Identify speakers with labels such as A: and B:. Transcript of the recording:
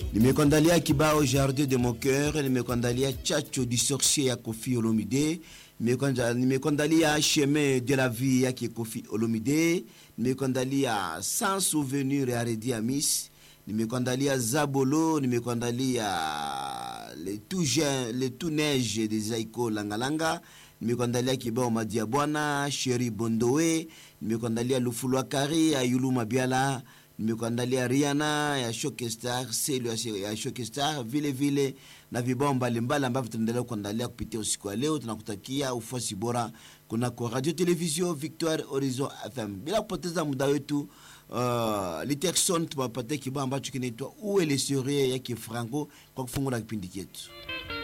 A: Nimekuandalia kibao Jardin de mon cœur, nimekuandalia Chacho du sorcier ya Kofi Olomide, nimekuandalia Chemin de la vie yake Kofi Olomide, nimekuandalia Sans souvenir ya Redi Amis, nimekuandalia Zabolo, nimekuandalia le tout jeune, le tout neige de Zaiko Langalanga, nimekuandalia kibao Madia Bwana, Sheri Bondowe, nimekuandalia Lufulwa Kari ya Yulu Mabiala, nimekuandalia Rihanna ya Shokestar, Selu ya Shokestar, vile vile na vibao mbalimbali ambavyo tunaendelea kuandalia kupitia usiku wa leo. Tunakutakia ufuasi bora kunako Radio Television Victoire Horizon FM. Bila kupoteza muda wetu, uh, Literson tuwapatia kibao ambacho kinaitwa Uwe le Serie yake Franco kwa kufungula kipindi chetu.